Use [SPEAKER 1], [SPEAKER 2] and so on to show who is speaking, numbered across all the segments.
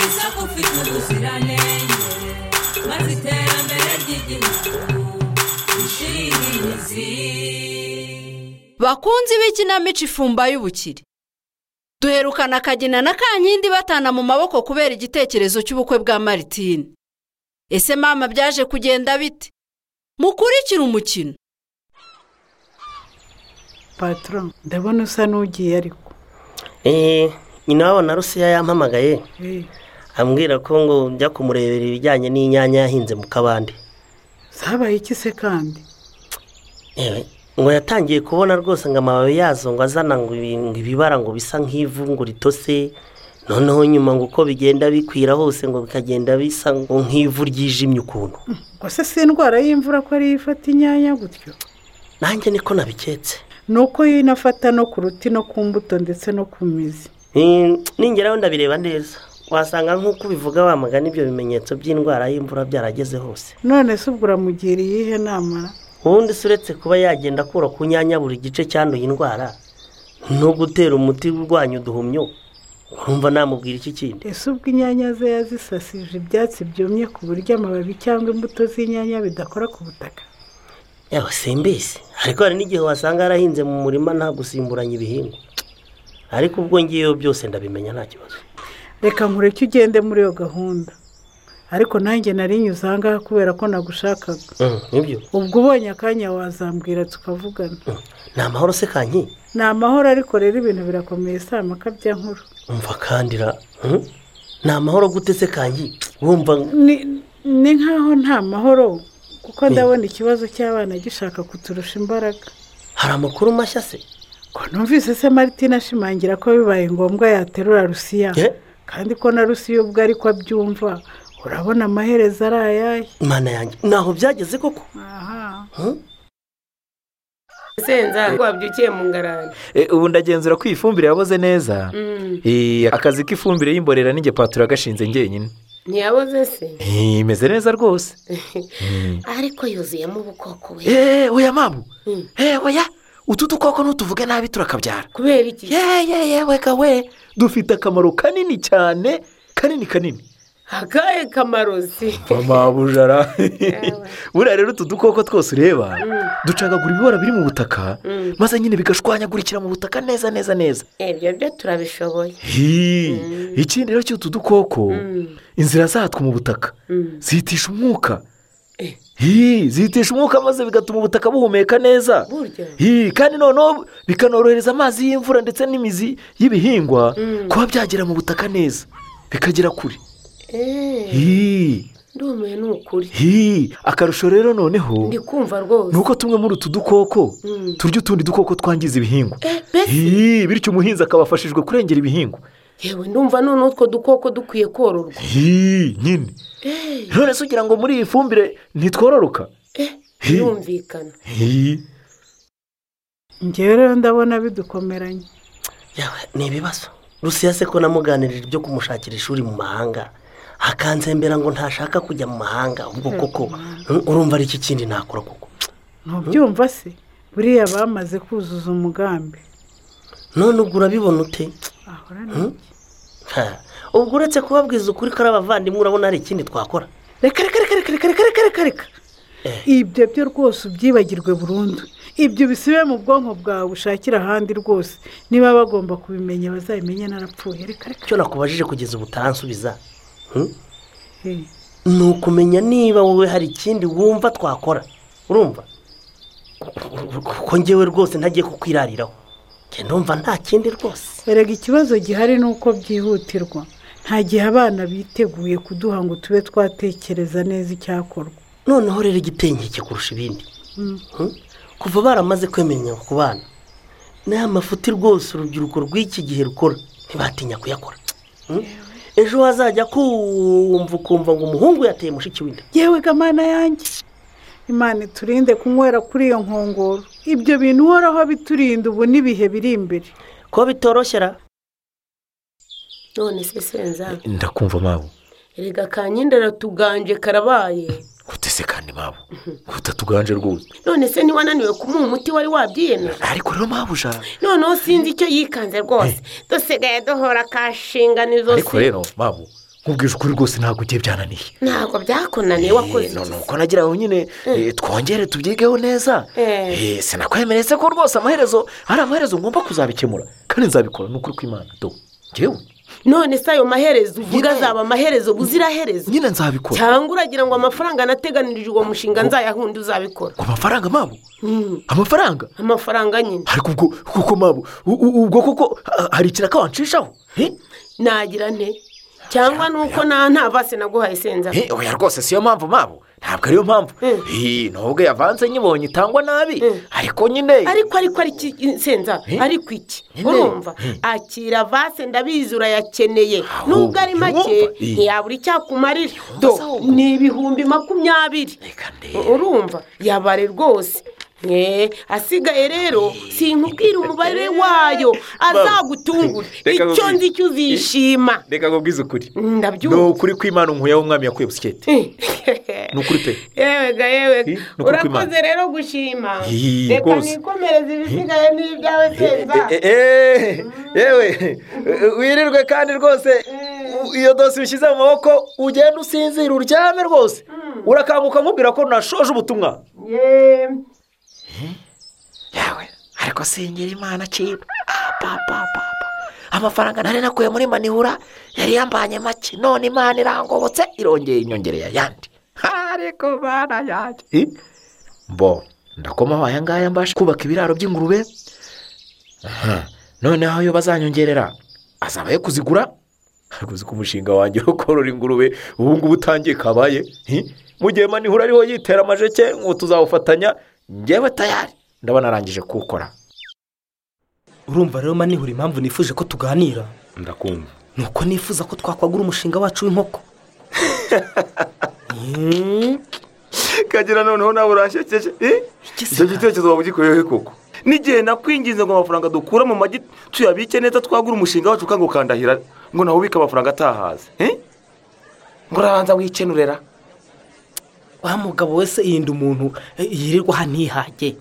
[SPEAKER 1] zifite ubuziranenge maze iterambere ry'igihugu rishire imizi
[SPEAKER 2] bakunzi b'ikinamico ifumba y'ubukire duherukana akagina na kankindi batana mu maboko kubera igitekerezo cy'ubukwe bwa maritine ese mama byaje kugenda bite mukurikire umukino
[SPEAKER 3] patoro ndabona usa n'ugiye ariko
[SPEAKER 4] eee nyina wabo na rusiya yampamagaye
[SPEAKER 3] Eh,
[SPEAKER 4] ambwira ko ngo njya kumurebera ibijyanye n'inyanya yahinze mu kabande
[SPEAKER 3] zabaye iki se kandi
[SPEAKER 4] yewe ngo yatangiye kubona rwose ngo amababi yazo ngo azana ngo ibi- ngo ibibara ngo bisa nk'ivu ngo ritose noneho nyuma ngo uko bigenda bikwira hose ngo bikagenda bisa ngo nk'ivu ryijimye ukuntu
[SPEAKER 3] ubwo se si indwara y'imvura ko ariyo ifata inyanya gutyo
[SPEAKER 4] nanjye niko nabiketse
[SPEAKER 3] ni uko yo inafata no ku ruti no ku mbuto ndetse no ku mizi
[SPEAKER 4] Eh, ningeraho ndabireba neza wasanga nk'uko ubivuga wamagana ibyo bimenyetso by'indwara y'imvura byarageze hose
[SPEAKER 3] none se ubwo uramugiriye iyihe nama
[SPEAKER 4] ubundi se uretse kuba yagenda akura ku nyanya buri gice cyanduye indwara no gutera umuti urwanya uduhumyo urumva namubwira iki kindi
[SPEAKER 3] ese ubwo inyanya ze yazisasije ibyatsi byumye ku buryo amababi cyangwa imbuto z'inyanya bidakora ku butaka
[SPEAKER 4] yawe simbizi ariko hari n'igihe wasanga yarahinze mu murima nta gusimburanya ibihingwa ariko ubwo ngiyeyo byose ndabimenya nta kibazo
[SPEAKER 3] reka nkureke ugende muri iyo gahunda ariko nanjye narinyuze aha ngaha kubera ko nagushakaga
[SPEAKER 4] Mm, nibyo
[SPEAKER 3] ubwo ubonye akanya wazambwira tukavugana
[SPEAKER 4] Mm, ni amahoro se kanki
[SPEAKER 3] ni amahoro ariko rero ibintu birakomeye si amakabya nkuru
[SPEAKER 4] umva kandira mm? ni amahoro gute se kanki wumva
[SPEAKER 3] Ni- ni nk'aho nta mahoro kuko ndabona ikibazo cy'abana gishaka kuturusha imbaraga
[SPEAKER 4] hari amakuru mashya se
[SPEAKER 3] ko numvise se martine ashimangira ko bibaye ngombwa yaterura rusiya
[SPEAKER 4] Eh?
[SPEAKER 3] kandi ko na rusiya ubwo ariko abyumva urabona amaherezo ari ayahe
[SPEAKER 4] imana yanjye ntaho byageze koko
[SPEAKER 3] aha
[SPEAKER 4] Mm?
[SPEAKER 5] senza ko wabyukiye mu ngarani
[SPEAKER 6] Eh, ubu ndagenzura ko iyi fumbire yaboze neza Eh, akazi k'ifumbire y'imborera n'inge paturo yagashinze njyenyine
[SPEAKER 5] ntiyaboze se
[SPEAKER 6] Eh, imeze neza rwose
[SPEAKER 5] ariko yuzuyemo ubukoko we
[SPEAKER 6] eee oya mamu
[SPEAKER 5] Mm.
[SPEAKER 6] eee oya utu dukoko nutuvuge nabi turakabyara
[SPEAKER 5] kubera iki
[SPEAKER 6] yeee yeee weka we dufite akamaro kanini cyane kanini kanini
[SPEAKER 5] akahe kamaro se
[SPEAKER 6] mama bujara buriya rero utu dukoko twose ureba ducagagura ibibora biri mu butaka
[SPEAKER 5] Mm.
[SPEAKER 6] maze nyine bigashwanyagurikira mu butaka neza neza neza
[SPEAKER 5] ibyo byo turabishoboye
[SPEAKER 6] Hii, ikindi rero cy'utu dukoko
[SPEAKER 5] Mm.
[SPEAKER 6] inzira zatwo mu butaka
[SPEAKER 5] Mm.
[SPEAKER 6] zihitisha umwuka Hii, zihitisha umwuka maze bigatuma ubutaka buhumeka neza
[SPEAKER 5] burya
[SPEAKER 6] Hii, kandi noneho bikanorohereza amazi y'imvura ndetse n'imizi y'ibihingwa kuba byagera mu butaka neza bikagera kure
[SPEAKER 5] eee
[SPEAKER 6] Hii,
[SPEAKER 5] ndumiwe ni ukuri
[SPEAKER 6] hii, akarusho rero noneho
[SPEAKER 5] ndi kumva rwose
[SPEAKER 6] ni uko tumwe muri utu dukoko
[SPEAKER 5] Mm.
[SPEAKER 6] turya utundi dukoko twangiza ibihingwa
[SPEAKER 5] Eh, mbese
[SPEAKER 6] Hii, bityo umuhinzi akaba afashijwe kurengera ibihingwa
[SPEAKER 5] yewe ndumva noneho utwo dukoko dukwiye kororwa
[SPEAKER 6] Hii, nyine
[SPEAKER 5] eee
[SPEAKER 6] none se ugira ngo muri iyi fumbire ntitwororoka Hi.
[SPEAKER 5] birumvikana
[SPEAKER 6] Hii.
[SPEAKER 3] ngewe rero ndabona bidukomeranye
[SPEAKER 4] yawe ni ibibazo rusiya se ko namuganirira ibyo kumushakira ishuri mu mahanga akanzembera ngo ntashaka kujya mu mahanga ubwo koko mm, urumva ari iki kindi nakora koko
[SPEAKER 3] ntubyumva se buriya bamaze kuzuza umugambi
[SPEAKER 4] none ubwo urabibona ute
[SPEAKER 3] ahora ni
[SPEAKER 4] Ha, ubwo uretse kubabwiza ukuri ko ari abavandimwe urabona hari ikindi twakora
[SPEAKER 3] reka reka reka reka reka reka reka reka reka ibyo byo rwose ubyibagirwe burundu ibyo bisibe mu bwonko bwawe ushakire ahandi rwose niba bagomba kubimenya bazabimenye narapfuye reka reka
[SPEAKER 4] icyo nakubajije kugeza ubu utansubiza mm,
[SPEAKER 3] Eh,
[SPEAKER 4] ni ukumenya niba wowe hari ikindi wumva twakora urumva kuko ngewe rwose ntagiye kukwirariraho njye ndumva nta kindi rwose
[SPEAKER 3] erega ikibazo gihari ni uko byihutirwa nta gihe abana biteguye kuduha ngo tube twatekereza neza icyakorwa
[SPEAKER 4] noneho rero igitenge kurusha ibindi Hmm? kuva baramaze kwemenya ku bana n'aya mafuti rwose urubyiruko rw'iki gihe rukora ntibatinya kuyakora Hmm? ejo hazajya kumva ukumva ngo umuhungu yateye mushiki w'inda
[SPEAKER 3] yewe gamana yanjye imana iturinde kunywera kuri iyo nkongoro ibyo bintu uhoraho biturinda ubu n'ibihe biri imbere
[SPEAKER 4] ko bitoroshyera
[SPEAKER 5] none se senza
[SPEAKER 6] ndakumva mabu
[SPEAKER 5] erega kanyenda aratuganje karabaye
[SPEAKER 6] utese kandi mabu utatuganje rwose
[SPEAKER 5] none se ntiwananiwe kumuha umuti wari wabyiyemeje
[SPEAKER 6] ariko rero mabu ujana
[SPEAKER 5] noneho sinzi icyo yikanze rwose dusigaye duhora kashinganizo
[SPEAKER 6] ariko
[SPEAKER 5] se
[SPEAKER 6] rero mabu nkubwije ukuri rwose ntabwo ugiye byananiye
[SPEAKER 5] ntabwo byakunaniye
[SPEAKER 6] Eh,
[SPEAKER 5] wakoze
[SPEAKER 6] no, ni uko nagira ngo nyine eh, twongere tubyigeho neza
[SPEAKER 5] Eh.
[SPEAKER 6] Eh, sinakwemeretse ko rwose amaherezo hari amaherezo ngomba kuzabikemura kandi nzabikora ni ukuri kw'imana do ngewe
[SPEAKER 5] none se ayo maherezo
[SPEAKER 6] Nyine.
[SPEAKER 5] uvuga azaba amaherezo buziraherezo
[SPEAKER 6] nyine nzabikora
[SPEAKER 5] cyangwa uragira ngo amafaranga anateganirije uwo mushinga nzayahundi uzabikora
[SPEAKER 6] ku mafaranga mabo
[SPEAKER 5] Mm.
[SPEAKER 6] amafaranga
[SPEAKER 5] amafaranga nyine
[SPEAKER 6] ariko ubwo kuko mabo u- u- ubwo kuko ah, hari ikiraka wanshishaho Eh?
[SPEAKER 5] nagira nte cyangwa ni uko nta nta vase naguhaye senza
[SPEAKER 6] Eh, oya rwose siyo mpamvu mabo ntabwo ariyo mpamvu
[SPEAKER 5] Mm.
[SPEAKER 6] Eh, nubwo yavanze nyibonye itangwa nabi
[SPEAKER 5] Mm.
[SPEAKER 6] ariko nyine
[SPEAKER 5] ariko ariko ariko senza
[SPEAKER 6] Eh?
[SPEAKER 5] ariko iki
[SPEAKER 6] Nyine.
[SPEAKER 5] urumva akira vase ndabizi urayakeneye
[SPEAKER 6] Ahubwo,
[SPEAKER 5] nubwo ari make
[SPEAKER 6] urumva? Eh.
[SPEAKER 5] ntiyabura icyakumarira
[SPEAKER 6] Yumva
[SPEAKER 5] Do,
[SPEAKER 6] se ahubwo?
[SPEAKER 5] ni ibihumbi makumyabiri
[SPEAKER 6] Reka ndebe.
[SPEAKER 5] urumva yabare rwose Eh, asigaye rero sinkubwira umubare wayo azagutungure
[SPEAKER 6] Reka
[SPEAKER 5] icyo
[SPEAKER 6] nkubwire.
[SPEAKER 5] nzi icyo uzishima
[SPEAKER 6] reka nkubwize ukuri ni
[SPEAKER 5] ndabyumva
[SPEAKER 6] ukuri kw'imana umuyaga w'umwami yakuye busiketi ni ukuri pe
[SPEAKER 5] yewe ga yewe
[SPEAKER 6] Hi,
[SPEAKER 5] ga.
[SPEAKER 6] ni ukuri kw'Imana.
[SPEAKER 5] urakoze rero gushima
[SPEAKER 6] Hi,
[SPEAKER 5] reka
[SPEAKER 6] rwose.
[SPEAKER 5] nikomereze ibisigaye n'ibyawe senza
[SPEAKER 6] yewe wirirwe kandi rwose u- iyo dose ubishyize mu maboko ugenda usinzira uryame rwose urakanguka nkubwira ko nashoje ubutumwa
[SPEAKER 5] Ye.
[SPEAKER 6] yawe ariko sengera imana cyera apapapapa amafaranga nari nakuye muri manihura yari yambanye make none imana irangobotse irongeye inyongereye ayandi ariko mana yanjye Eh, mbo ndakomaho aya ngaya mbasha kubaka ibiraro by'ingurube Aha, noneho ayo bazanyongerera azaba ayo kuzigura ariko uzi ko umushinga wanjye wo korora ingurube ubu ngubu utangiye kabaye Eh, mu gihe manihura ariho yitera amajeke ngo tuzawufatanya ngewe tayari ndaba narangije kuwukora
[SPEAKER 4] urumva rero manihura impamvu nifuje ko tuganira
[SPEAKER 6] ndakumva
[SPEAKER 4] ni uko nifuza ko twakwagura umushinga wacu w'inkoko Mm,
[SPEAKER 7] kagira noneho nawe urashekeje Eh? icyo gitekerezo waba ugikoreyeho koko n'igihe nakwinginze ngo amafaranga dukura mu magi tuyabike neza twagura umushinga wacu ukangukandahira ngo nawe ubike amafaranga atahaze Eh? ngo urabanza wikenurera
[SPEAKER 4] wa mugabo wese yinda umuntu eh, yirirwa aha ntihage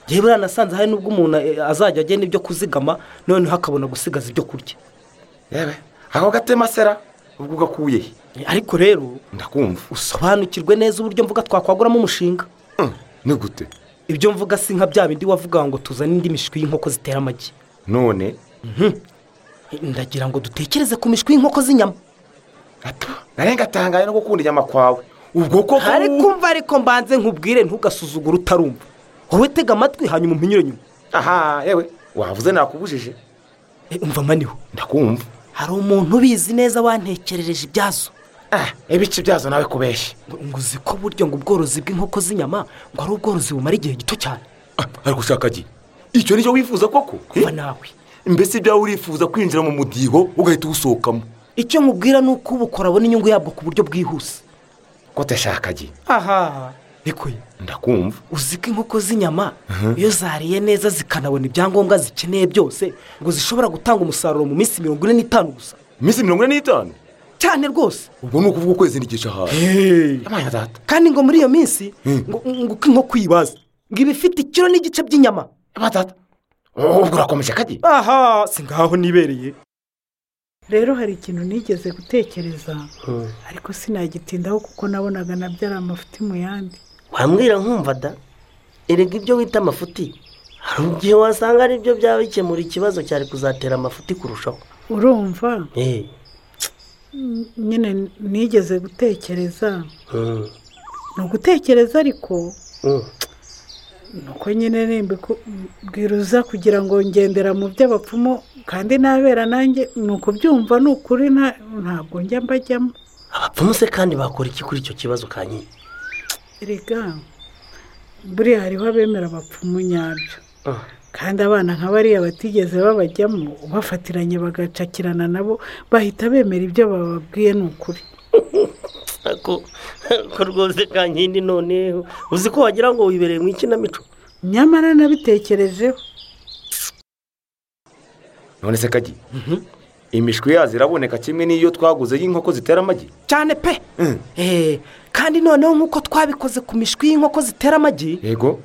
[SPEAKER 4] yewe buranasanze hari n'ubwo umuntu eh, azajya agena ibyo kuzigama noneho akabona gusigaza ibyo kurya
[SPEAKER 7] yewe ako gatema sera ubwo ugakuye he
[SPEAKER 4] Eh, ariko rero
[SPEAKER 7] ndakumva
[SPEAKER 4] usobanukirwe neza uburyo mvuga twakwaguramo umushinga
[SPEAKER 7] Mm, ni gute
[SPEAKER 4] ibyo mvuga si nka bya bindi wavuga ngo tuzane indi mishwi y'inkoko zitera amagi
[SPEAKER 7] none
[SPEAKER 4] Eh, ndagira ngo dutekereze ku mishwi y'inkoko z'inyama
[SPEAKER 7] gato narenga atangaye no gukunda inyama kwawe ubwo koko
[SPEAKER 4] ariko umva ariko mbanze nkubwire ntugasuzugure utarumva wowe tega amatwi hanyuma umpinyure nyuma
[SPEAKER 7] aha yewe wavuze nakubujije
[SPEAKER 4] Eh, umva maniho
[SPEAKER 7] ndakumva
[SPEAKER 4] hari umuntu ubizi neza wantekerereje ibyazo
[SPEAKER 7] ah ibice byazo nawe kubeshya
[SPEAKER 4] ngo ngo uzi ko buryo ngo ubworozi bw'inkoko z'inyama ngo ari ubworozi bumara igihe gito cyane
[SPEAKER 7] Ah, ariko ushaka gi icyo nicyo wifuza koko Eh?
[SPEAKER 4] kuba nawe
[SPEAKER 7] mbese ibyawe urifuza kwinjira mu mudiho ugahita uwusohokamo
[SPEAKER 4] icyo nkubwira ni uko ubukora abona inyungu yabwo ku buryo bwihuse
[SPEAKER 7] ko utashakagi
[SPEAKER 4] aha reko ye
[SPEAKER 7] ndakumva
[SPEAKER 4] uzi ko inkoko z'inyama iyo zariye neza zikanabona ibyangombwa zikeneye byose ngo zishobora gutanga umusaruro mu minsi mirongo ine n'itanu gusa
[SPEAKER 7] iminsi mirongo ine n'itanu
[SPEAKER 4] cyane rwose
[SPEAKER 7] ubwo ni ukuvuga ukwezi n'igice hafi amanya data
[SPEAKER 4] kandi ngo muri iyo minsi ngo ngo uko inkoko uyibaza ngo iba ifite ikiro n'igice by'inyama
[SPEAKER 7] amanya data ubwo urakomeje kagi
[SPEAKER 4] aha si ngaho nibereye
[SPEAKER 3] rero hari ikintu nigeze gutekereza ariko sinagitindaho kuko nabonaga nabyo ari amafuti mu yandi
[SPEAKER 8] wambwira nkumva da erega ibyo wita amafuti hari igihe wasanga ari byo byaba bikemura ikibazo cyari kuzatera amafuti kurushaho
[SPEAKER 3] urumva
[SPEAKER 8] Eh,
[SPEAKER 3] nyine nigeze gutekereza
[SPEAKER 8] mm,
[SPEAKER 3] ni ugutekereza ariko
[SPEAKER 8] mm.
[SPEAKER 3] nuko nyine nimba bwiruza kugira ngo ngendera mu by'abapfumu kandi nabera nanjye ni ukubyumva ni ukuri nta- ntabwo njya mbajyamo
[SPEAKER 8] abapfumu se kandi bakora iki kuri icyo kibazo kanyiye
[SPEAKER 3] erega buriya hariho abemera abapfumu nyabyo kandi abana nka bariya batigeze babajyamo bafatiranye bagacakirana nabo bahita bemera ibyo bababwiye ni ukuri
[SPEAKER 8] ako ako rwose kankindi noneho uzi ko wagira ngo wibereye mu ikinamico
[SPEAKER 3] nyamara nabitekerejeho
[SPEAKER 7] none se kagi imishwi yazo iraboneka kimwe n'iyo twaguze y'inkoko zitera amagi
[SPEAKER 4] cyane pe Eh, kandi noneho nk'uko twabikoze ku mishwi y'inkoko zitera amagi
[SPEAKER 7] yego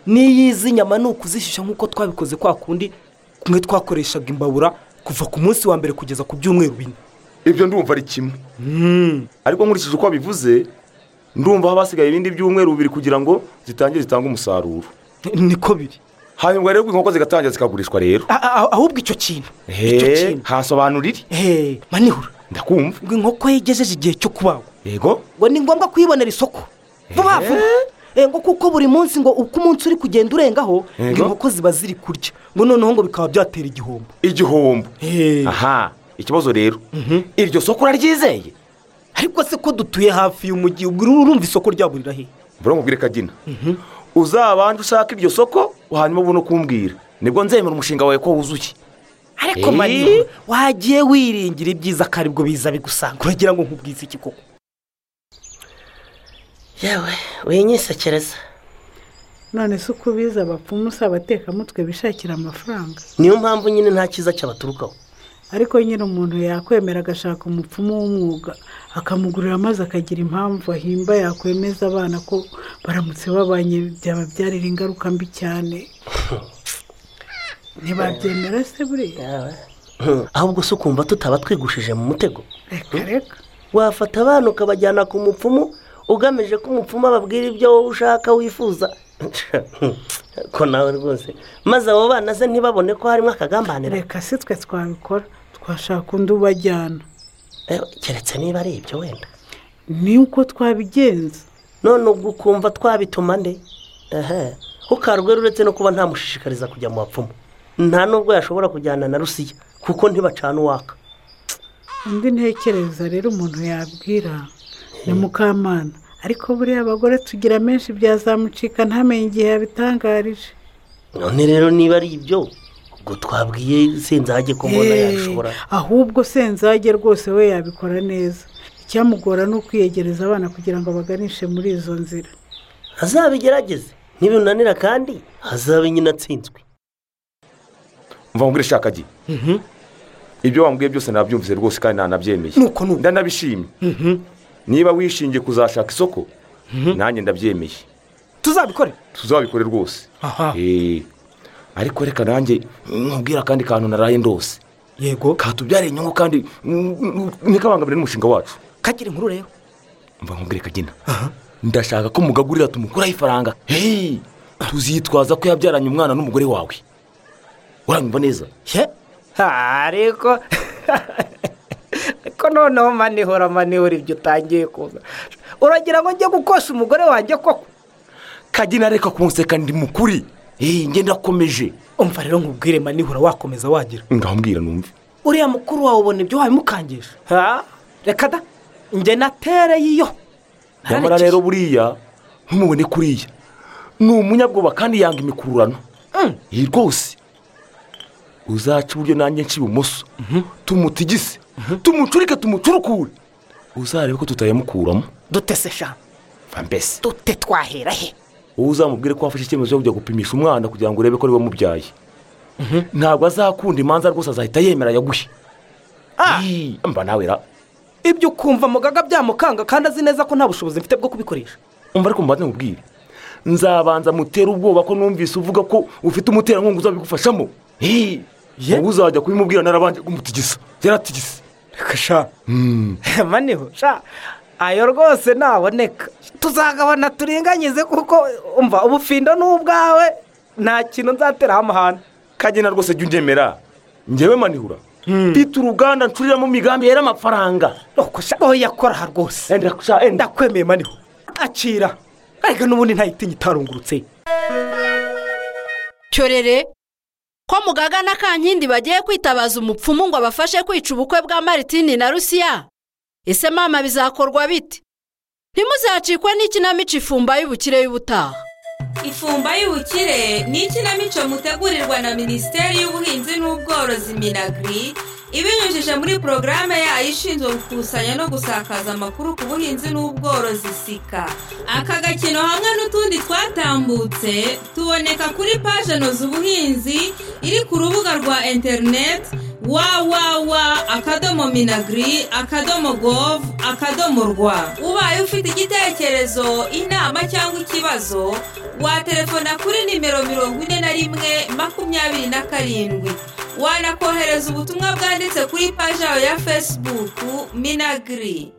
[SPEAKER 4] n'iyizi nyama ni ukuzishyushya nk'uko twabikoze kwa kundi kumwe twakoreshaga imbabura kuva ku munsi wa mbere kugeza ku byumweru bine
[SPEAKER 6] ibyo ndumva ari kimwe ariko nkurikije uko babivuze ndumva haba hasigaye ibindi byumweru bibiri kugira ngo zitangire zitange umusaruro
[SPEAKER 9] niko biri
[SPEAKER 6] hanyuma rero inkoko zigatangira zikagurishwa rero
[SPEAKER 9] A- a- ahubwo icyo kintu icyo
[SPEAKER 6] He,
[SPEAKER 9] kintu
[SPEAKER 6] hasobanura iri
[SPEAKER 9] He, manihura
[SPEAKER 6] ndakumva
[SPEAKER 9] ngo inkoko ye igejeje igihe cyo kubagwa
[SPEAKER 6] yego
[SPEAKER 9] ngo ni ngombwa kuyibonera isoko vuba vuba Eh, ngo kuko buri munsi ngo uko umunsi uri kugenda urengaho ngo
[SPEAKER 6] Yego.
[SPEAKER 9] inkoko ziba ziri kurya ngo noneho ngo bikaba byatera igihombo
[SPEAKER 6] igihombo
[SPEAKER 9] Eh,
[SPEAKER 6] aha ikibazo rero iryo soko uraryizeye
[SPEAKER 9] ariko se ko dutuye hafi y'umujyi ubwo urumva isoko ryagurira he
[SPEAKER 6] mbura mubwire kagina uzabanje ushaka iryo soko hanyuma ubone uko umbwira nibwo nzemera umushinga wawe ko wuzuye
[SPEAKER 9] ariko
[SPEAKER 6] Eh.
[SPEAKER 9] manihura wagiye wiringira ibyiza ko aribwo biza bigusanga uragira ngo nkubwize iki koko
[SPEAKER 4] yewe winyisekereza
[SPEAKER 3] none se uko biza abapfumu si abatekamutwe bishakira amafaranga
[SPEAKER 4] niyo mpamvu nyine nta cyiza cyabaturukaho
[SPEAKER 3] ariko nyine umuntu yakwemera agashaka umupfumu w'umwuga akamugurira maze akagira impamvu ahimba yakwemeza abana ko baramutse babanye byababyarira ingaruka mbi cyane ntibabyemera se buriya
[SPEAKER 4] ahubwo se ukumva tutaba twigushije mu mutego
[SPEAKER 3] reka reka
[SPEAKER 4] wafata abana ukabajyana ku mupfumu ugamije ko umupfumu ababwira ibyo wowe ushaka wifuza ko nawe rwose maze abo bana se ntibabone ko harimo akagambanira
[SPEAKER 3] reka si twe twabikora twashaka undi ubajyana
[SPEAKER 4] Eh, keretse niba ari ibyo wenda
[SPEAKER 3] ni uko twabigenza
[SPEAKER 4] none ubwo ukumva twabituma nde ehe ukarwe uretse no kuba ntamushishikariza kujya mu bapfumu nta nubwo yashobora kujyana na rusiya kuko ntibacana uwaka
[SPEAKER 3] undi ntekereza rero umuntu yabwira ni mukamana ariko buriya abagore tugira menshi byazamucika ntamenye igihe yabitangarije
[SPEAKER 4] none rero niba ari ibyo ubwo twabwiye senzage ko mbona
[SPEAKER 3] Hey,
[SPEAKER 4] yashobora
[SPEAKER 3] ahubwo senzage rwose we yabikora neza icyamugora ni ukwiyegereza abana kugira ngo abaganishe muri izo nzira
[SPEAKER 4] azabigerageze nibinanira kandi azabe nyine atsinzwe
[SPEAKER 6] mva mubwire shaka gi ibyo wambwiye byose nabyumvise rwose kandi ntanabyemeye
[SPEAKER 9] Nuko nuko.
[SPEAKER 6] ndanabishimye niba wishingiye kuzashaka isoko nanjye ndabyemeye
[SPEAKER 9] tuzabikore
[SPEAKER 6] tuzabikore rwose
[SPEAKER 9] Aha.
[SPEAKER 6] Eh, ariko reka nanjye nkubwire akandi kantu naraye ndose
[SPEAKER 9] yego
[SPEAKER 6] katubyare inyungu kandi ntikabangamire n'umushinga wacu
[SPEAKER 9] kagira inkuru rero
[SPEAKER 6] mva nkubwire kagina ndashaka ko mugagurira tumukuraho ifaranga Hey, tuzitwaza ko yabyaranye umwana n'umugore wawe uranyumva neza
[SPEAKER 9] ye
[SPEAKER 5] ariko ariko noneho manihura manihura ibyo utangiye kuza uragira ngo njye gukosha umugore wanjye koko
[SPEAKER 6] kagina reka kumuseka ndi mukuri Eh, ngenda akomeje
[SPEAKER 9] umva rero nkubwire manihura wakomeza wagira
[SPEAKER 6] ngambwira numve
[SPEAKER 9] uriya mukuru wawe ubona ibyo wabimukangisha ha reka da njye natere yiyo
[SPEAKER 6] nyamara rero buriya ntumubone kuriya ni umunyabwoba kandi yanga imikururano iyi rwose uzaca iburyo nanjye nca ibumoso tumutigise tumucurike tumucurukure uzarebe ko tutayamukuramo
[SPEAKER 5] dutese shamba
[SPEAKER 6] mva mbese
[SPEAKER 5] dute twahera he
[SPEAKER 6] wowe uzamubwire ko wafashe icyemezo cyo kujya gupimisha umwana kugira ngo urebe ko ari we wamubyaye ntabwo azakunda imanza rwose azahita yemera yaguhe Ii, mba nawe ra
[SPEAKER 9] ibyo ukumva mugaga byamukanga kandi azi neza ko nta bushobozi mfite bwo kubikoresha
[SPEAKER 6] umva ariko mbanza mubwire nzabanza mutere ubwoba ko numvise uvuga ko ufite umuterankunga uzabigufashamo Hii,
[SPEAKER 9] Ye?
[SPEAKER 6] wowe uzajya kubimubwira narabanje kumutigisa yaratigise
[SPEAKER 9] reka sha
[SPEAKER 5] maniho sha ayo rwose ntaboneka tuzagabana turinganyize kuko umva ubufindo ni ubwawe nta kintu nzateraho amahane
[SPEAKER 6] kagena rwose jya ungemera ngewe manihura mfite uruganda ncuriramo imigambi yera amafaranga
[SPEAKER 9] nuko sha oya kora aha rwose
[SPEAKER 6] Enda sha, enda.
[SPEAKER 9] ndakwemeye maniho akira ariko n'ubundi ntayitinya itarungurutse
[SPEAKER 2] cyorere ko mugaga na kankindi bagiye kwitabaza umupfumu ngo abafashe kwica ubukwe bwa maritini na rusiya ese mama bizakorwa bite ntimuzacikwe n'ikinamico ifumba y'ubukire y'ubutaha
[SPEAKER 1] ifumba y'ubukire ni ikinamico mutegurirwa na minisiteri y'ubuhinzi n'ubworozi minagiri ibinyujije muri porogaramu yayo ishinzwe gukusanya no gusakaza amakuru ku buhinzi n'ubworozi sika aka gakino hamwe n'utundi twatambutse tuboneka kuri paje noza ubuhinzi iri ku rubuga rwa interineti wawawa akadomo minagiri akadomo govu akadomo rwa ubaye ufite igitekerezo inama cyangwa ikibazo waterefona kuri nimero mirongo ine na rimwe makumyabiri na karindwi wanakohereza ubutumwa bwanditse kuri paji yawe ya fesibuku minagiri